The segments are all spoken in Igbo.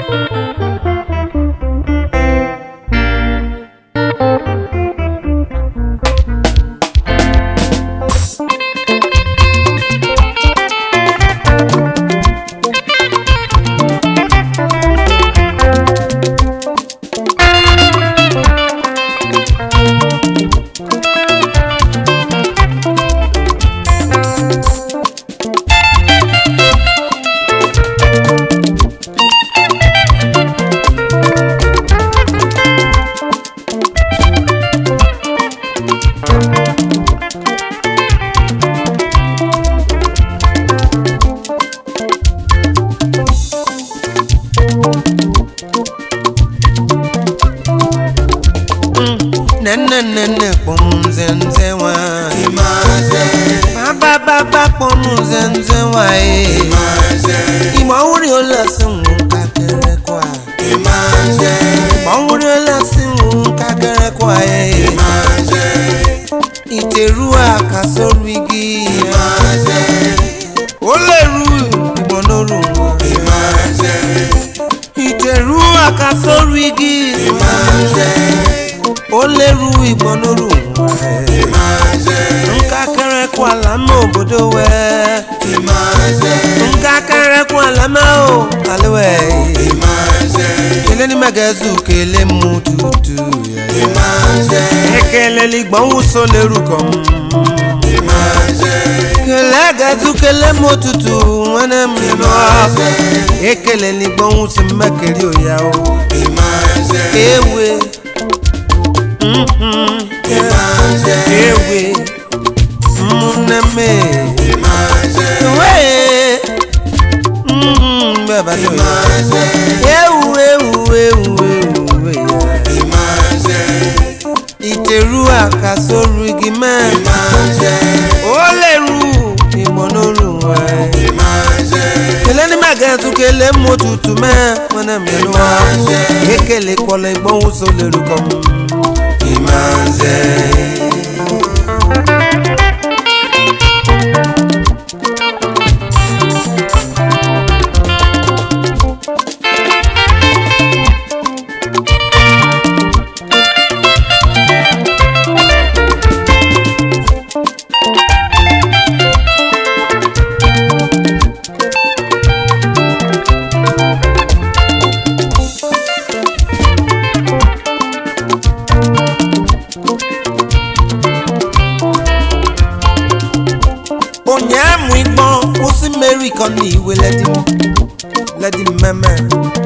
nene nene kpọm nze nze nwanyị baba baba kpọm nze nze nwanyị igbo ọhụrụ ole si nwụ nkakịrị kwa igbo ọhụrụ ole si nwụ nkakịrị kwa iteru aka sórí igi ó lè ru ìgbọ̀n lóru ìtẹ̀rù aka sórí igi ó lè ru ìgbọ̀n lóru nkakẹrẹ kó àlámà òbòdó wẹ nkakẹrẹ kó àlámà ò àlẹwẹ kele ni mẹgẹzu kele mu tutu ekele ligbọn wuso lerukọ kele gẹzu kele mu tutu wẹnẹ mi lọ ekele ligbọn wusi mẹkẹri oya o ewe mhm, ewe múnẹmẹ ewe mhm, bẹẹ bá tó yẹ ewu ewu ewu ewu ya ìtẹ̀rù àkàsóru igi mẹ́rin ó lè ru ìmọ̀nòrò ẹ̀. kele ní mẹ́gẹ̀ẹ́tù kele mú tutù mẹ́ mọ́nà mẹ́nu wá kékeré kọlẹ̀ ìgbọ́hùn so lè rú kọ́ mu. onye amụ igbọn kwụsị mmeri kan ní ìwé lẹ́dí lẹ́dí mẹ́mẹ́.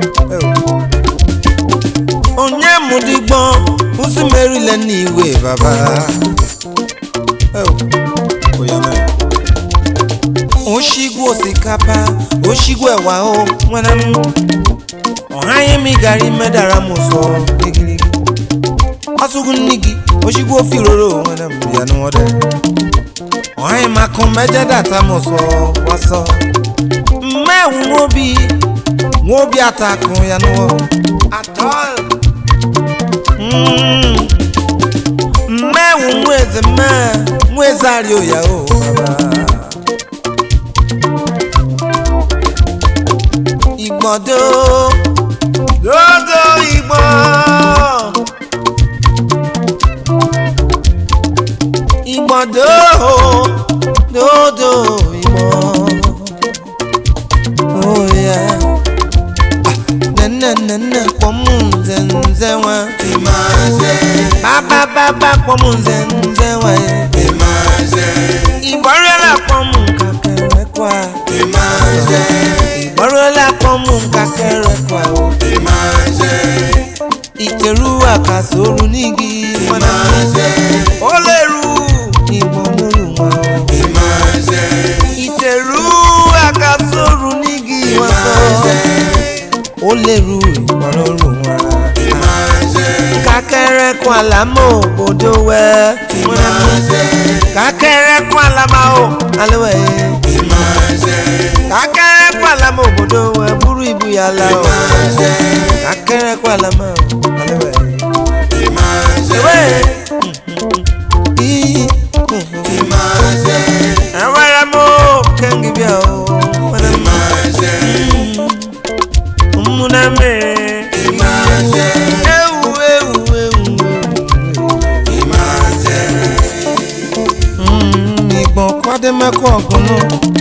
onye amụ digbọn kwụsị mmeri lẹ́ ní ìwé bàbá. oṣigwu osikapa oṣigwu ẹ̀wà o nwere m ọ̀hányé mi gàrí mẹ́dàrá mo sọ gírígírí. ọ̀ṣùgù nní gị oṣigwu ofe ìrorò nwere m ya n'ọdẹ ọ̀hìn máa kan mẹ́jẹ́ dàtà mọ̀ sọ wá sọ. mẹ́wùn wọ́n bí wọ́n bí àtàkùn yanu wọ́. àtọ́ mẹ́wùn wọ́n èzè mẹ́ wọ́n èzè àrí òyà o bàbá. ìgbọ̀dọ̀ lọ́dọ̀ ìgbọ̀n. ìgbọ̀ndó dòdò ìmọ̀ òye nẹ́nẹ́nẹ́nẹ́ pọ̀mù nzẹ̀nzẹ̀ wọn bábábábá pọ̀mù nzẹ̀nzẹ̀ wọn ìgbọ̀rẹ́lá pọ̀mù kàkẹ́rẹ́ kwa ìgbọ̀rẹ́lá pọ̀mù kàkẹ́rẹ́ kwa o ìtẹ̀rù àkàsòrò nígi wọn ó lè ru ìbọn lórí wọn o. ìtẹ̀rù àkàsòrò nígi wọn sọ. ó lè ru ìbọn lórí wọn. kákẹ́rẹ́ kún àlámọ́ òbòdó wẹ́. kákẹ́rẹ́ kún àlámọ́ o alẹ́wẹ̀. kákẹ́rẹ́ kún àlámọ́ òbòdó wẹ́ búrú ìbúyàlá o. kákẹ́rẹ́ kún àlámọ́ o alẹ́wẹ̀. Ewe. Ii. Awara mo kengi bia o. Muna me. na-ekwu ọgụnụ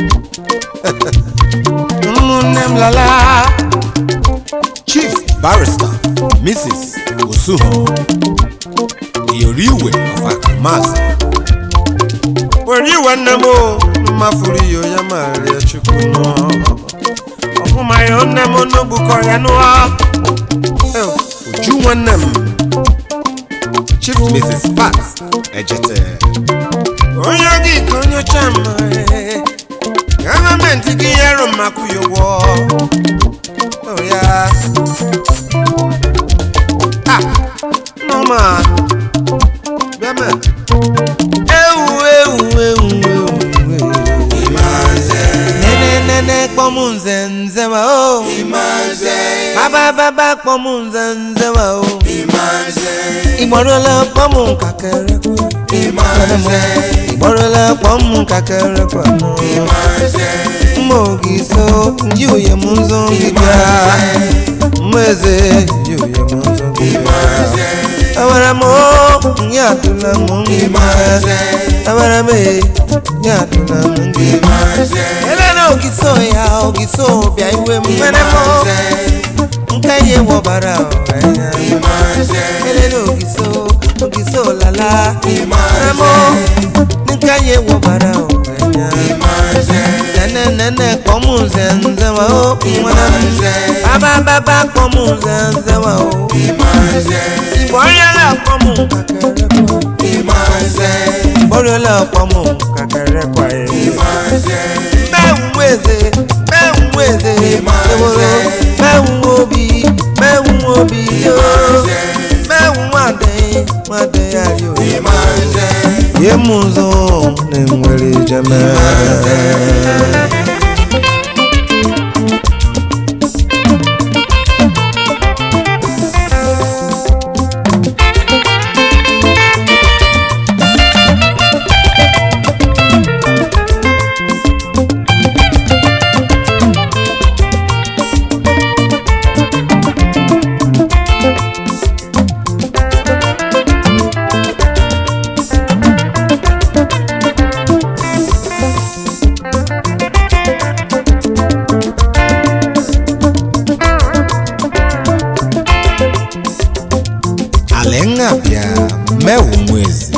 ụmụnne m lala chief barrister mrs osuho iyoriwe of akamazị were iwe nne m o mmafuru iyo ya maria chukwu nụọ ọfụma ya nne m n'ogbukọ ya nụọ Eh, uju nwanne m chief mrs pat ejete onye gị ka onye ọcha mma eh. gọọmenti gị yero mmakwu ya ụgwọ Oh, ya ah nọma bịama ewu ewu ewu ewu ewu nene nene kpọmụ nze nze wa o baba baba kpọmụ nze nze wa o ìgbọ́dọ̀lá pọ́mù kàkẹ́rẹ́ kú. ìgbọ́dọ̀lá pọ́mù kàkẹ́rẹ́ kú àná. mmogi so nji oye mu nzo ngibia. mmeze nji oye mu nzo ngibia. awara m o nye atụla m ngibia. awara m e nye atụla m ngibia. ele na ogiso ya ogiso bịa iwe m nwere m o. nke ihe wọbara ọhanya. elele ogiso ogiso lala ramo nke ihe wọbara ọhanya. nene nene kpọmụ nze nze wa o nwana m baba baba kpọmụ nze nze wa o igbo ọrịala kpọmụ kakere kwa ọrịala kpọmụ kakere kwa ye mẹ́wùú eze mẹ́wùú eze eworo mẹ́wùú obi mẹ́wùú obi yoo mẹ́wùú adé adé ayò yé mu nzọ na nwere jeme. alenga bịa mewu nwezi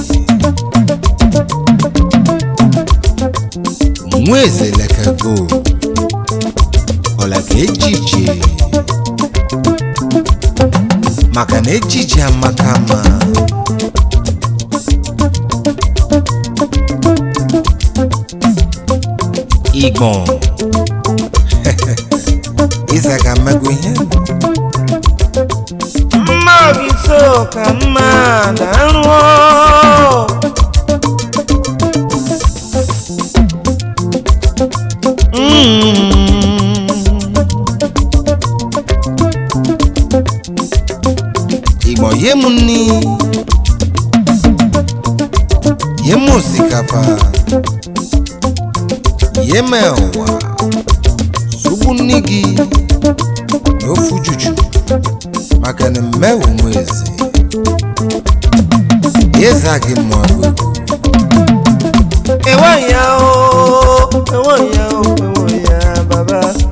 nwezi lekego ọlaga ejije maka na ejije amaka ma igbọn ịzaga mmego ihe mma obi so ka mma na nrụọ igbo ye m nni ye m osikapa ye m ụwa sugbu nni gị n'ofu juju maka na mmewu m eze ịza gị mmadụ ewo ya o ewo ya o ewo ya baba